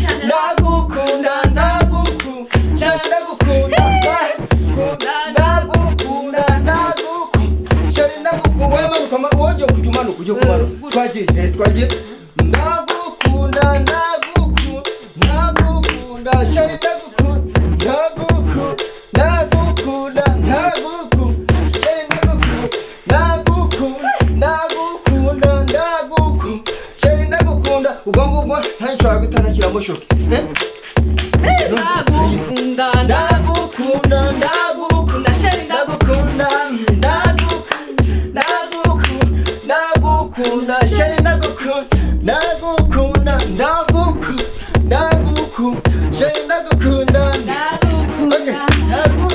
Ndagukunda ndagukunda ndagukunda ndagukunda ndagukunda shari ndagukunda wowe manuka ma- wongeye kujya umanuka ujye kumanuka twagiye eh, twagiye ndagukunda ndagukunda ndagukunda shari ndagukunda ndagukunda ndagukunda ndagukunda shari ndagukunda ndagukunda ndagukunda ndagukunda shari ndagukunda ubwo ngubwo ntashobora guhita ntashyiramo shoki eh? ndagukunda ndagukunda ndagukunda ndagukunda sheri ndagukunda ndagukunda ndagukunda ndagukunda sheri ndagukunda ndagukunda ndagukunda ndagukunda sheri ndagukunda Okay, ndagukunda ndagukunda ndagukunda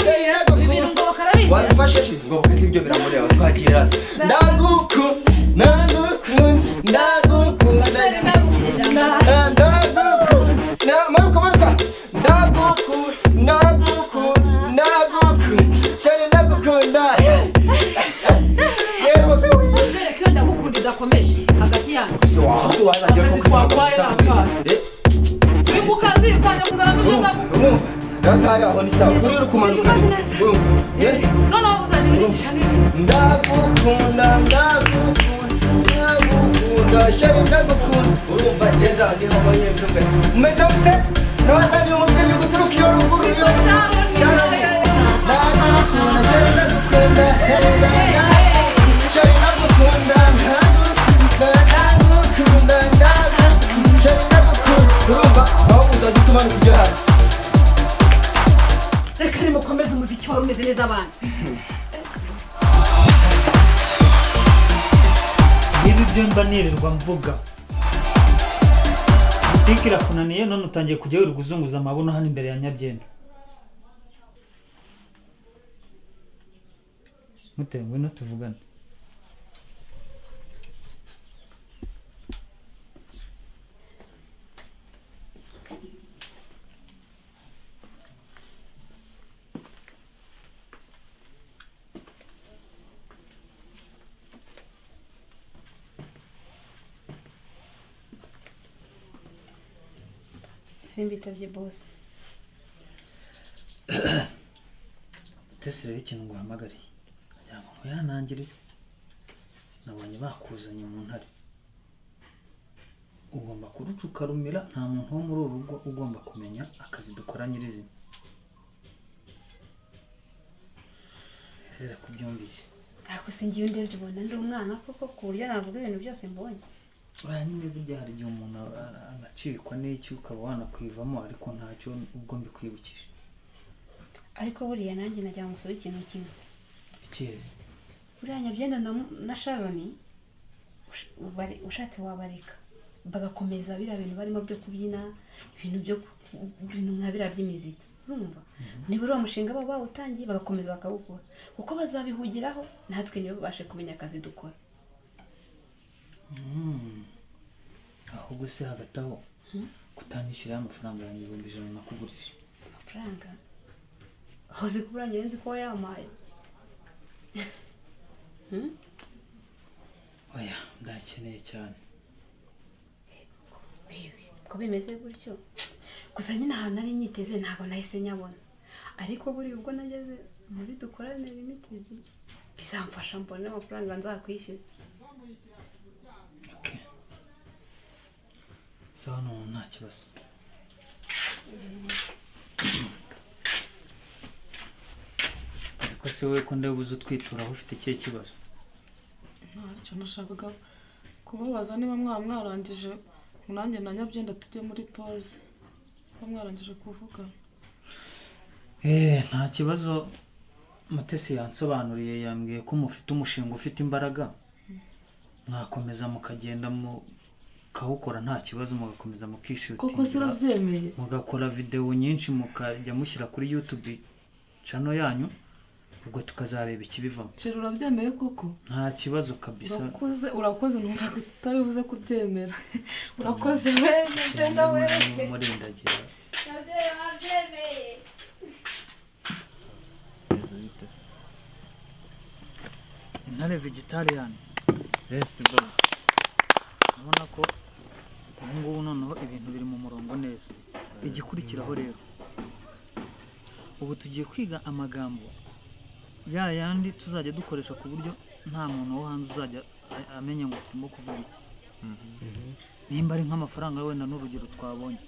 sheri ndagukunda wabifashe se ngo bwese ibyo biramureba twakira ndaguku ndaguku ndaguku ndaguku maruka maruka ndaguku ndaguku ndaguku cyane ndagukunda yewe ndagukundidakomeje hagati yanyu se waho wazajya ko uri mu kazi kwanjye kuzana n'umuzamu Gatari abona isaha kuri uri kumanuka noneho uzajya urigisha n'ibindi ndagukunda ndagukunda ndagukunda shari ndagukunda urumva ngenda nihoho yemwe umeze mute n'abatari umutwe ni guturuka iyo ruguru iyo ndagukunda shari ndagukunda shari ndagukunda ndagukunda ndagukunda ndagukunda shari ndagukunda urumva aho uzajya utumanuka ujya hasi reka nimukomeze umuziki wari umeze neza abana niba ibyo mba nirirwa mvuga butike irakunaniye none utangiye kujya wirirwa uzunguza amabuno hano imbere ya nyabyenda mutewe ngwino tuvugane bitabye bose tese rero ikintu nguhamagariye kugira ngo ntuyanangirize nabonye bakuzanye mu ntare ugomba kuruca ukarumira nta muntu wo muri uru rugo ugomba kumenya akazi dukora nyirizina nizere ko ubyumvise ntabwo singiye undebye ubona ndi umwana koko ku buryo navuga ibintu byose mbonye buriya nyine burya hari igihe umuntu ara- anacikwa n'iki ukaba wanakwivamo ariko ntacyo ubwo mbikwibukije ariko buriya nanjye najya ngo ngusabe ikintu kimwe icyezi buriya nyabyenda na Mu- na sharoni ush- ubare- ushatse wabareka bagakomeza biriya bintu barimo byo kubyina ibintu byo ku- ibintu nka biriya by'imiziki urumva niba uriya mushinga baba bawutangiye bagakomeza bakawukora kuko bazabihugiraho natwe ntibabashe kumenya akazi dukora Mm. ahubwo se hagati aho kutanyishyuriraho amafaranga yanjye ibihumbi ijana nakugurije amafaranga aho uzi ko uburangira nzi ko wayampaye oya ndakeneye cyane Yewe, ko bimeze gutyo gusa nyine ahantu nari nyiteze ntabwo nahise nyabona ariko buri ubwo nageze muri dukorane limitedi bizamfasha mbone amafaranga nzakwishyura Okay. sawa n'ubu nta kibazo ariko se wowe ko ndeba uza utwituraho ufite ikihe kibazo ntacyo nashakaga kubabaza niba mwaba mwarangije nanjye na nyabyenda tujye muri pause niba mwarangije kuvugana Eh, nta kibazo mutesi yansobanuriye yambwiye ko mufite umushinga ufite imbaraga mwakomeza mukagenda mukawukora nta kibazo mugakomeza koko se mukishutingira urabyemeye mugakora videwo nyinshi mukajya mushyira kuri yutube cano yanyu ubwo tukazareba ikibivamo sheri urabyemeye koko nta kibazo kabisa urakoze urakoze numva ko utari buze kubyemera urakoze we genda we murindagira intare vegetariyani esi bose urabona ko ubu ngubu noneho ibintu biri mu murongo neza igikurikiraho rero ubu tugiye kwiga amagambo ya yandi tuzajya dukoresha ku buryo nta muntu wo hanze uzajya a- amenya ngo turimo kuvuga iki nimba ari nk'amafaranga wenda n'urugero twabonye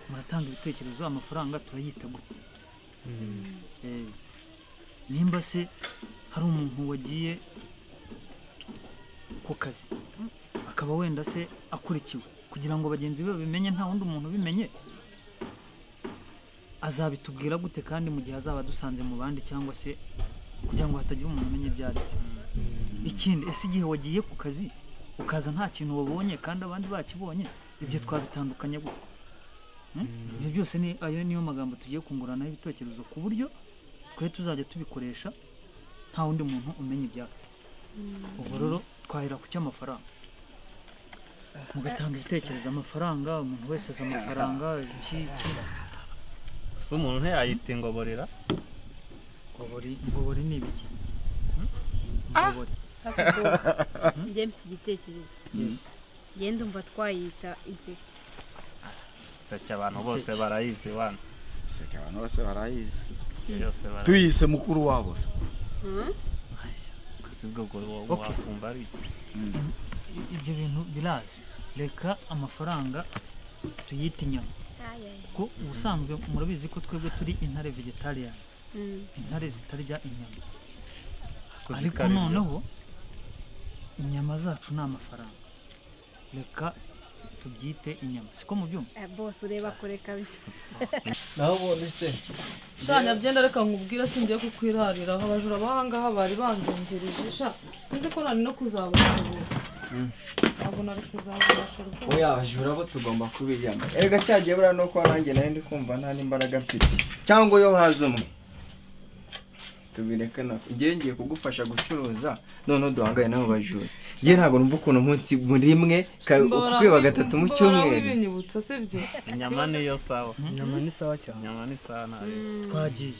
muratanga ibitekerezo amafaranga turayita gute Eh, nimba se hari umuntu wagiye ku kazi akaba wenda se akurikiwe kugira ngo bagenzi be babimenye nta wundi muntu ubimenye azabitubwira gute kandi mu gihe azaba adusanze mu bandi cyangwa se kugira ngo hatagira umuntu umenya ibyo ari byo ikindi ese igihe wagiye ku kazi ukaza nta kintu wabonye kandi abandi bakibonye ibyo twabitandukanya gute Hmm? ibyo byose ni ayo niyo magambo tugiye kunguranaho ibitekerezo ku buryo twe tuzajya tubikoresha nta wundi muntu umenya ibyacu ubwo rero twahera ku cy'amafaranga mugatanga ibitekerezo amafaranga umuntu wese azi amafaranga iki iki gusa umuntu ntiyayita ingoborera ngobori ngobori ni ibiki Hmm? ngobori njye mfite igitekerezo yes njye ndumva twayita inseko inseke abantu bose Inseke. barayizi wana Seka abantu bose barayizi inseke yose barayizi tuyise mukuru wabo se gusa ubwo bwo wa- Okay. wakumva ari iki I- ibyo bintu biraje reka amafaranga tuyite inyama kuko ubusanzwe murabizi ko twebwe turi intare vegetariyani intare zitarya inyama ariko zikarya. noneho inyama zacu ni amafaranga reka tubyite inyama siko mubyumva bose ureba kure kabisa naho ubundi se sha nyabyenda reka nkubwire singiye kukwirarira aho abajura b'ahangaha bari banzengereje sha sinzi ko nari no kuzabona ubu ntabwo nari kuzabona sheri rwose oya abajura bo tugomba kubiyama erega cyagiye buriya nuko nanjye nari ndi kumva nta n'imbaraga mfite cyangwa iyo haza umwe tubireke nako igihe ngiye kugufasha gucuruza noneho duhangaye n'abo bajura njye ntabwo numva ukuntu umunsi muri rimwe ka- Mbora- ukweba gatatu mu mbora cyumweru wibinyibutsa sibyo inyama niyo sawa inyama ni sawa cyane inyama ni sawa ntayo twagiye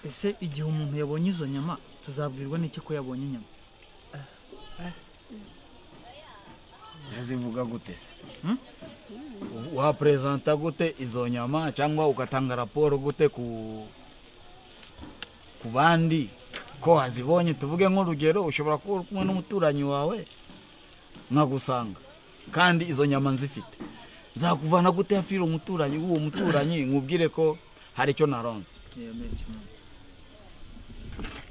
ese igihe umuntu yabonye izo nyama tuzabwirwa n'iki ko yabonye inyama uzivuga gute se Hmm? waperezanta gute izo nyama cyangwa ugatanga raporo gute ku ku bandi ko wazibonye tuvuge nk'urugero ushobora kuba uri kumwe n'umuturanyi wawe nkagusanga kandi izo nyama nzifite zakuvana gute hafi y'uwo muturanyi w'uwo muturanyi nkubwire ko hari icyo naronze yemeye kimwe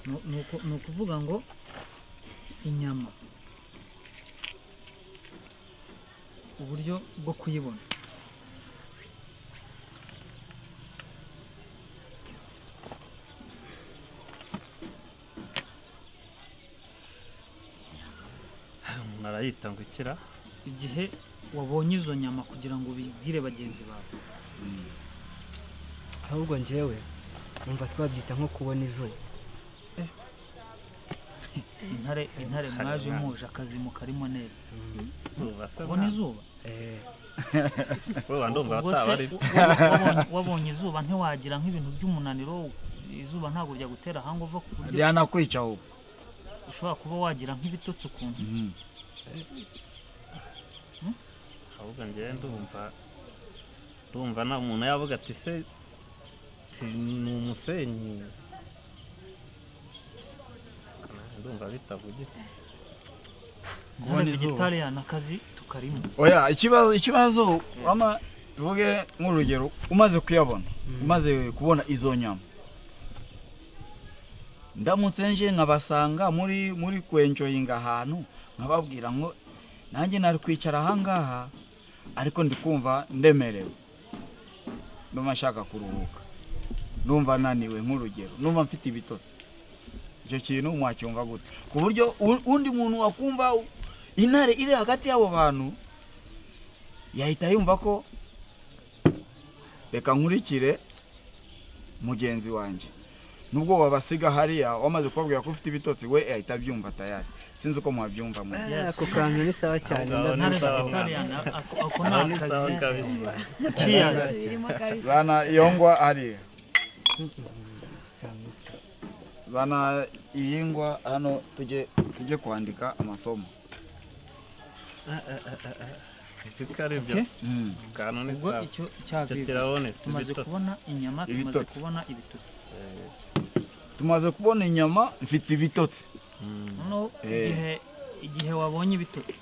Ni- ni uku- ni ukuvuga ngo inyama uburyo bwo kuyibona umuntu arayita ngo ikira igihe wabonye izo nyama kugira ngo ubibwire bagenzi bawe ahubwo njyewe numva twabyita nko kubona izuba intare intare mwaje muje akazi mukarimo neza izuba se ubona nta- izuba izuba ndumva ubwo bataba se ari wa- wa- wabonye- wabonye izuba ntiwagira nk'ibintu by'umunaniro izuba ntabwo ryagutera ahanga uva ku buryo ryanakwica ubu ushobora kuba wagira nk'ibitotsi ukuntu ahubwo njyewe ndumva ndumva nta muntu yavuga ati se ti- ni umusenyi ndumva bitavugitse intare Kubona izuba. vegetariyani akazi tukarimo oya ikibazo ikibazo ama tuvuge nk'urugero umaze kuyabona umaze kubona izo nyama ndamutse nje nkabasanga muri muri kwenjoyinga ahantu nkababwira ngo nanjye nari kwicara ahangaha ariko ndi kumva ndemerewe ndumva nshaka kuruhuka numva naniwe nk'urugero numva mfite ibitotsi icyo kintu mwacyumva gute ku buryo u- undi muntu wakumva u- intare iri hagati y'abo bantu yahita yumva ko reka nkurikire mugenzi wanjye nubwo wabasiga hariya wamaze kubabwira ko ufite ibitotsi we ahita abyumva tayari sinzi uko mwabyumva mwe ako kantu ni sawa cyane Ahubwo aho ni ndabona sawa mwana. vegetariyani ako ni aho ni sawa akazi kabisa ciyazi birimo kabisa zana iyo ngwa hariya zana iyi ngwa hano tujye tujye kwandika amasomo siko ari byo Okay. kantu ni ubwo sawa icyo cya Icyo vivi kirabonetse, tumaze ibitotsi. kubona inyama tumaze Ibitotsi. kubona ibitotsi tumaze kubona inyama mfite ibitotsi Mm. noneho Eh. igihe igihe wabonye ibitotsi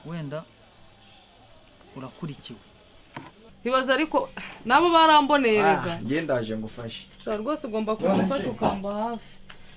wenda urakurikiwe ibaza ariko nabo baramboneye rega njye ndaje ngufashe Shira rwose ugomba kumufasha ukamba hafi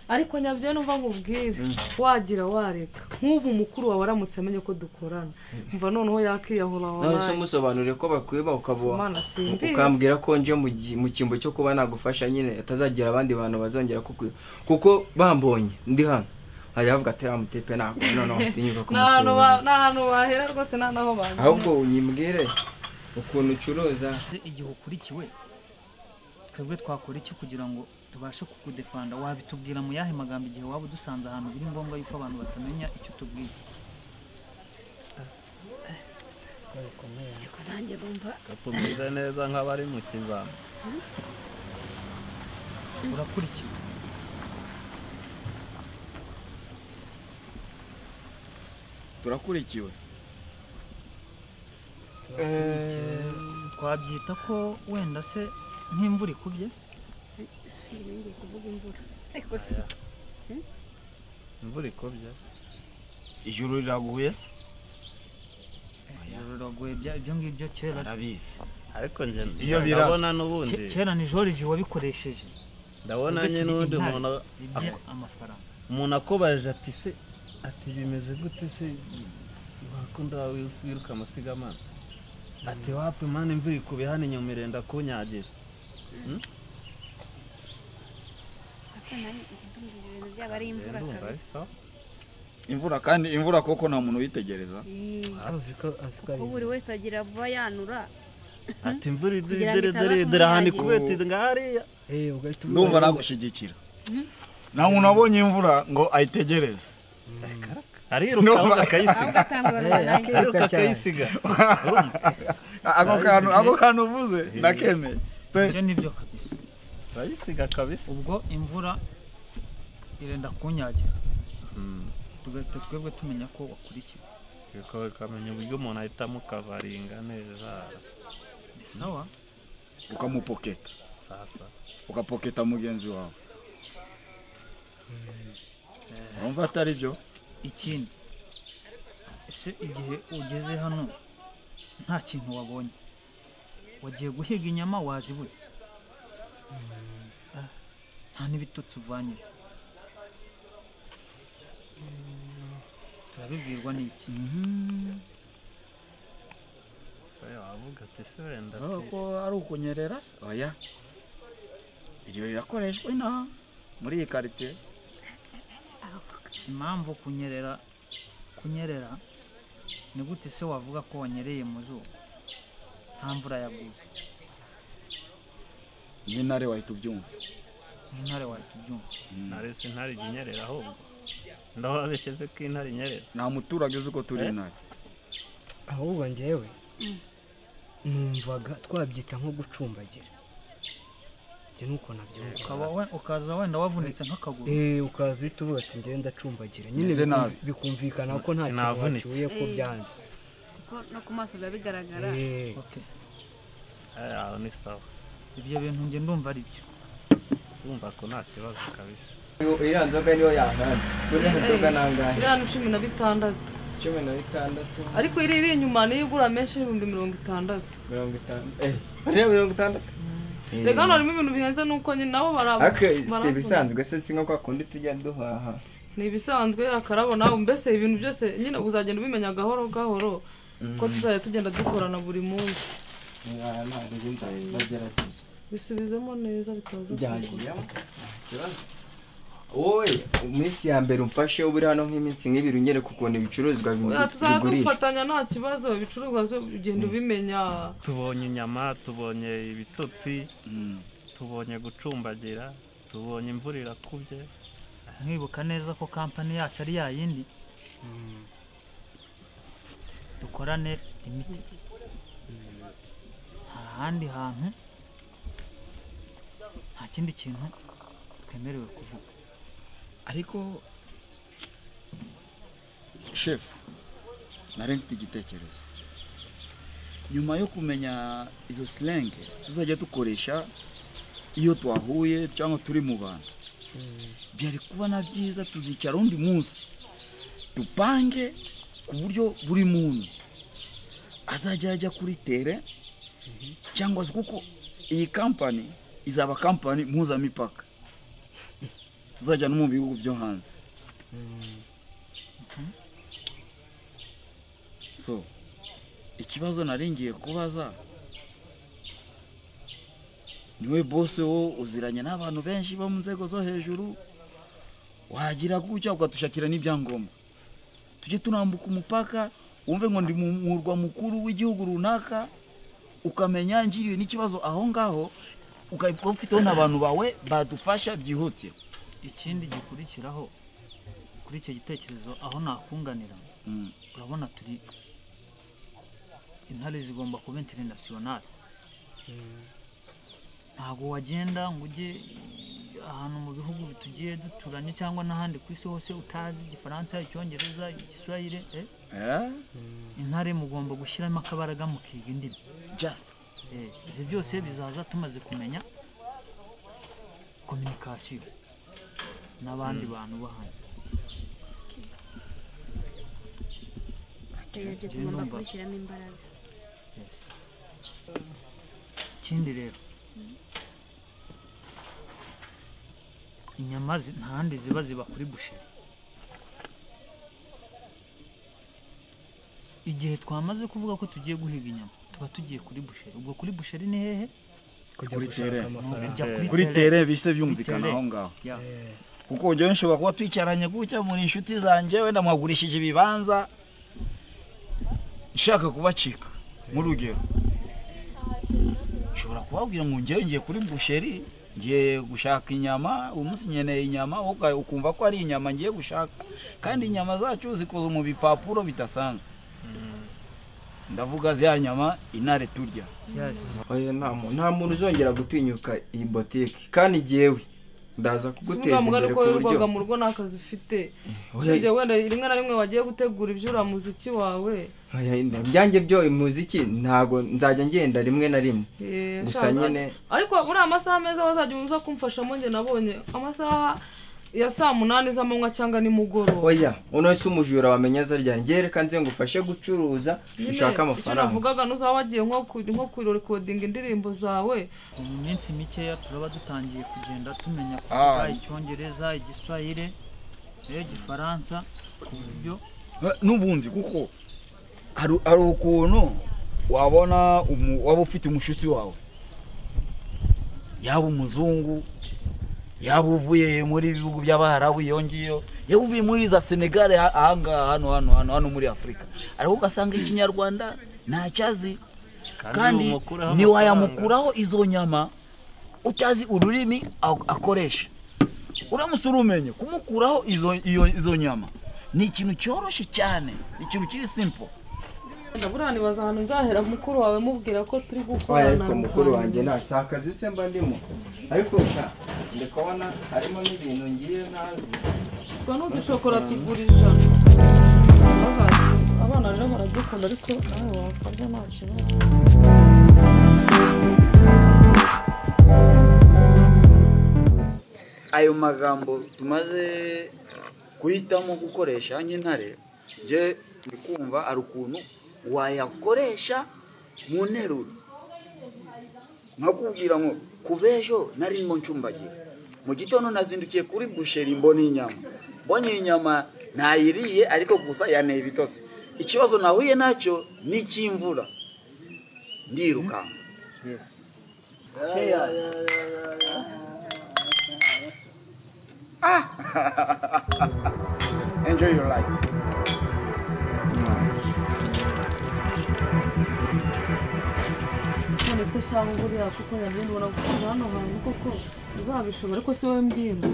ariko nyabyo numva nkubwire wagira wareka nk'ubu mukuru wawe aramutse amenye ko dukorana mva noneho yakiyahura nawe se wabaye umusobanurire ko bakwiba ukaba Imana simbizi ukambwira ko nje mu gi- mu cyimbo cyo kuba nagufasha nyine atazagira abandi bantu bazongera kukwiba kuko bambonye ndi hano hajya bavuga ati amutepe ntabwo noneho watinyuka ni ahantu ba- kumutura ni ahantu bahera rwose nta naho ahubwo bagana unyibwire ukuntu ucuruza igihe ukurikiwe twebwe twakora iki kugira ngo tubashe kukudefanda wabitubwira mu yahe magambo igihe waba udusanze ahantu biri ngombwa yuko abantu batamenya icyo tubwiye ariko nanjye numva tumeze neza nk'abari mu kizami urakurikiwe turakurikiwe twabyita ko wenda se nk'imvura ikubye ngiye kuvuga imvura ariko imvura ikubye ijuru riraguye se ijoro riragoye bya- ibyo ngibyo kera arabizi ariko nje Iyo birazwi. ndabona Ke- n'ubundi kera ni joriji wabikoresheje ndabona Ubwo nye turi n'ubundi intare umuntu zirya amafaranga umuntu akubajije ati se ati bimeze gute se wakunda wiruka amasigamana ati wapi mani imvura ikubye hano inyuma irenda kunyagira ibintu byaba ari imvura ndumva kabisa ari sawa imvura kandi imvura koko nta muntu uyitegereza Yee, Wari uzi ko- uzi ko ari kuko buri wese agira vuba yanura ati imvura Kugira ngo idere itaza idere ahantu kumwanyagira. ikubita nga hariya ndumva nagushyigikira nta muntu wabonye imvura ngo ayitegereze ariruka ahubwo ahubwo akayisiga atanga abantu banangiye ariruka akayisiga urumva ako kantu ako kantu uvuze ndakemeye pe ibyo nibyo kabisa akayisiga kabisa ubwo imvura irenda kunyagira Mm. tugahita twebwe tumenya ko wakurikiwe kuko ukamenya uburyo umuntu ahitamo ukavaringa neza ni sawa ukamupoketa sasa ukapoketa mugenzi wawe urumva atari byo ikindi ese igihe ugeze hano nta kintu wabonye wagiye guhiga inyama wazibuze Ah, nta n'ibitotsi uvanyeyo turabibwirwa n'iki se wavuga ati se wenda ati ko ari ukunyerera se oya iryo rirakoreshwa inaha muri iyi karitsiye impamvu kunyerera kunyerera ni gute se wavuga ko wanyereye mu zuba nta mvura yaguye n'intare wahita ubyumva nk'intare wahita ubyumva ntare si intare ijya inyerera ahubwo ndababesheze ko intare inyerera nta muturage uzi uko turi intare ahubwo njyewe numvaga twabyita nko gucumbagira njye nuko nabyumva ukaba we- ukaza wenda wavunitse nk'akaguru Eh, ukaza uhita uvuga ati njyewe ndacumbagira nyine Meze nabi. bikumvi- bikumvikana ko nta kintu Sinavunitse. wacyuye ko Eh. byanze kuko no ku maso biba bigaragara Eh. Okay. Eh, aho ni sawa ibyo bintu njye ndumva ari byo urumva ko nta kibazo kabisa iriya nzoga niyo yankanze buriya nzoga ni angahe miliyoni cumi na bitandatu cumi na bitandatu ariko iri iri inyuma niyo igura menshi y'ibihumbi mirongo itandatu mirongo itandatu eh hariya mirongo itandatu reka hano harimo ibintu bihenze nuko nyine nabo baraba ariko si barabona. ibisanzwe se si nko kwa kundi tujya duhaha ni ibisanzwe akarabona mbese ibintu byose nyine uzagenda ubimenya gahoro gahoro ko tuzajya tugenda dukorana buri munsi ntabwo njye nzagerageza bisubizemo neza bitaza byagira ikibazo wowe iminsi ya mbere umfashe ubure hano nk'iminsi nk'ibiri ungere ku kuntu ibicuruzwa bigu- bigurishwa tuzadufatanya nta kibazo ibicuruzwa zo ugenda ubimenya tubonye inyama tubonye ibitotsi tubonye gucumbagira tubonye imvura irakubye mwibuka neza ko kampani yacu ari ya yindi dukorane limited nta handi hantu nta kindi kintu twemerewe kuvuga ariko shefu nari mfite igitekerezo nyuma yo kumenya izo silenge tuzajya dukoresha iyo twahuye cyangwa turi mu bantu byari kubona byiza tuzicara undi munsi dupange ku buryo buri muntu azajya ajya kuri tere cyangwa se kuko iyi kampani izaba kampani mpuzamipaka tuzajya no mu bihugu byo hanze so ikibazo nari ngiye kubaza niwe bose wo uziranye n'abantu benshi bo mu nzego zo hejuru wagira gutya ukatushakira n'ibyangombwa tujye tunambuka umupaka wumve ngo ndi mu murwa mukuru w'igihugu runaka ukamenya ngiriwe n'ikibazo aho ngaho ukaba ufiteho n'abantu bawe badufasha byihutira ikindi gikurikiraho kuri icyo gitekerezo aho nakunganira Mm. urabona turi intare zigomba kuba interinasiyonari ntabwo wagenda ngo ujye ahantu mu bihugu tugiye duturanye cyangwa n'ahandi ku isi hose utazi igifaransa icyongereza igiswahire eh? Eh? intare mugomba gushyiramo akabaraga mukiga indimi just Eh, ibyo byose bizaza tumaze kumenya kominikasiyo n'abandi bantu bo hanze ibyo Njye tugomba tugomba numva. kubishyiramo imbaraga Yes. ikindi rero inyama zi- nta handi ziba ziba kuri busheri igihe twamaze kuvuga ko tugiye guhiga inyama tuba tugiye kuri busheri ubwo kuri busheri ni hehe kujya Kuri gushaka terrain. Ujya amafaranga kuri terrain. tere bise byumvikana aho ngaho Yeah. Eh, kuko ujya nshobora kuba twicaranye gutya muri inshuti zanjye wenda mwagurishije ibibanza nshaka kubacika nk'urugero nshobora kubabwira ngo ngewe ngiye kuri busheri ngiye gushaka inyama uyu munsi nkeneye inyama wowe uka- ukumva ko ari inyama ngiye gushaka kandi inyama zacu zikoze mu bipapuro bidasanzwe ndavuga ziriya nyama intare turya Yes. oya nta muntu nta muntu uzongera gutinyuka iyi botike kandi jyewe ndaza kuguteza ubwa imbere nuko ku buryo wirirwaga mu rugo nta kazi ufite Oya, usibye wenda rimwe na rimwe wagiye gutegura ibyo uriya muziki wawe oya, ibyanjye byo umuziki ntago nzajya ngenda rimwe na rimwe Eh, Gusa sha, uzajya- nyine- ariko muri aya masaha meza wazajya umuza kumfashamo njye nabonye amasaha ya saa munani z'amanywa cyangwa nimugoroba oya uno si umujura wamenya aza ryari njyewe reka nze ngufashe gucuruza Nyine, ushake icyo amafaranga navugaga n'uzaba wagiye nko ku- nko kurirekodinga indirimbo zawe mu minsi mikeya turaba dutangiye kugenda tumenya Ah. kuvuga icyongereza igiswahire eh, igifaransa ku buryo Eh, n'ubundi kuko hari hari ukuntu wabona umu- waba ufite umushuti wawe yaba umuzungu yaba uvuye muri ibihugu by'abarabu iyo ngiyo yaba uvuye muri za senegal ha- ahangaha hano hano hano hano muri afurika ariko ugasanga ikinyarwanda ntacyo azi kandi wamukuraho amafaranga. ntiwayamukuraho izo nyama utazi ururimi a- akoresha uramutse urumenye kumukuraho izo iyo- izo nyama ni ikintu cyoroshye cyane ni ikintu kiri simple buriya nibaza ahantu nzahera mukuru wawe mubwira ko turi oya gukorana ariko mukuru wanjye nta si akazi se mba ndimo ariko sha ndi kubona harimo n'ibintu ngiye ntazi twa n'udushokora tugura ijana Bazakira. abana rero baradukunda ariko nawe wakarya nta kibazo ayo magambo tumaze guhitamo gukoresha nk'intare njye ndikumva hari ukuntu wayakoresha mu nteruro nkakubwira ngo kuva ejo nari ndimo ncumbagira mu gitondo nazindukiye kuri busheri mbona inyama mbonye inyama ntayiriye ariko gusa yaneye ibitotsi ikibazo nahuye nacyo ni icy'imvura ndirukanka Enjoy your life. none se shanga buriya kuko nabyo mbona gukunda hano hantu koko uzabishobora ariko si wowe mbwira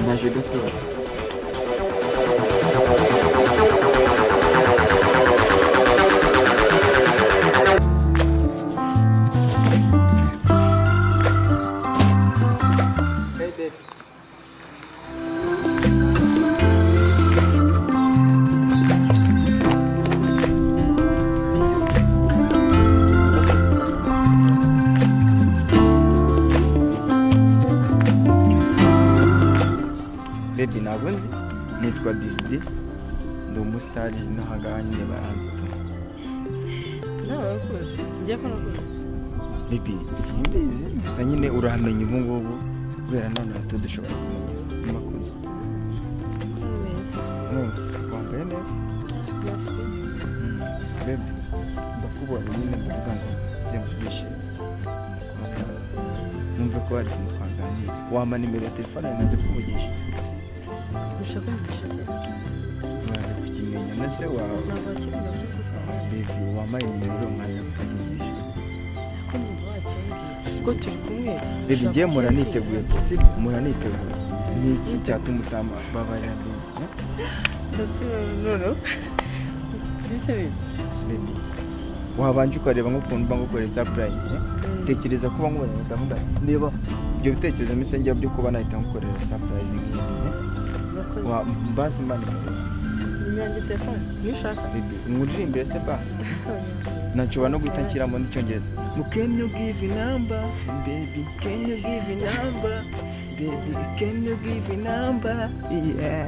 naje gutora bebi ntabwo nzi nitwa biridi ndi umusitari n'aha ngaha nyine baranzi nawe urakoze njye ko nakoze bebi simbizi gusa nyine urahamenya ubu ngubu kubera none tudushobora kumenya amakuru neza mwese wambaye neza bebi ndakubonye nyine ndavuga ngo njye mu byishimo numve ko hari ikintu twaganira wampa nimero ya telefone yawe naze kuvugisha ushaka kumfasha cyane uraza kukimenya na se wawe navakirwa si uko twabaye bebi wambaye nimero mwaza kukavugisha ko numva wakimbwiye siko turi kumwe Baby ushaka njye ko mpora kimwe niteguye si mpora niteguye ni iki cyatuma utambabara noneho mbese beza baby wabanje ukareba nk'ukuntu mba ngukoreye surprise eh? tekereza kuba nkubonye gahunda niba ibyo bitekerezo mbese njya byo kuba nahita ngukorera surprise nk'iyi eh? urakoze Wa- basi mbanikorera nimero yanjye telefone nishaka baby nkuririmbe se basi nashobora no guhita nshyiramo n'icyongereza mu can you give number baby can you give number baby can you give number yeah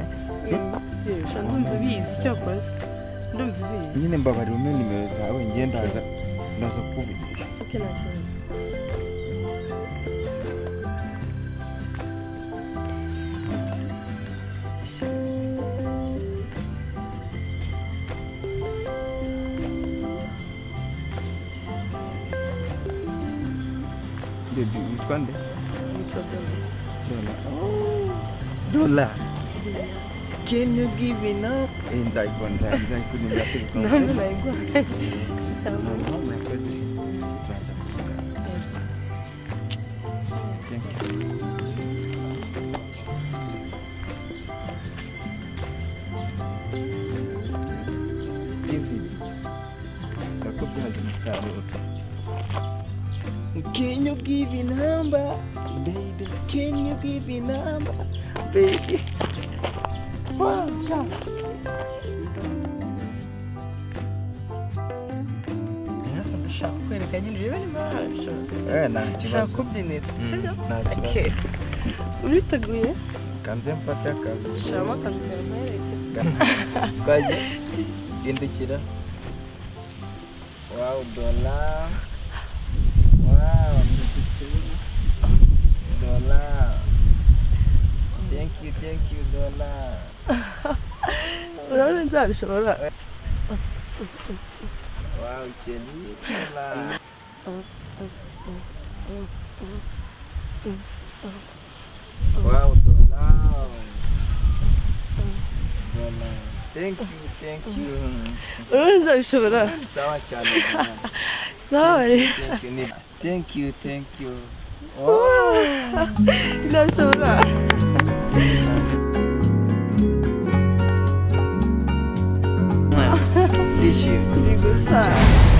Sha, ndumva ubizi icyo wakoze ndumva ubizi nyine mbabarira umwe nimero zawe njye ndaza ndaza kukuvugisha ok nta kibazo bebi witwa nde nitwa dore dola dola can you give it up eh nzayikora nzayikora nzayikora nimero ya telefone nawe nayigwaye sawa Noneho murakoze. turaza kuvugana Thank you. David, ndakubyaza umusaruro Can you give a number, baby? Can you give a number, baby? Wow, yeah. ndashaka kwereka nyine urebe niba wabishobora Eh, nta ushaka kibazo. kubyinira Mm, sibyo nta ok kibazo. uriteguye Kanze mfate akazu. shyiramo akantu kawe nkwereke Twagiye. Hindukira. Wow, dola. Wow, dola. Thank you, thank you, dola. urabona nzabishobora Wow, chérie, dola. Wow, dola. Dola. Thank you, thank you. urabona nzabishobora Sawa cyane. Dola. sawa rero Thank you, Nib- thank you, thank you. ndabishobora Wow. Tishimye. ni gusa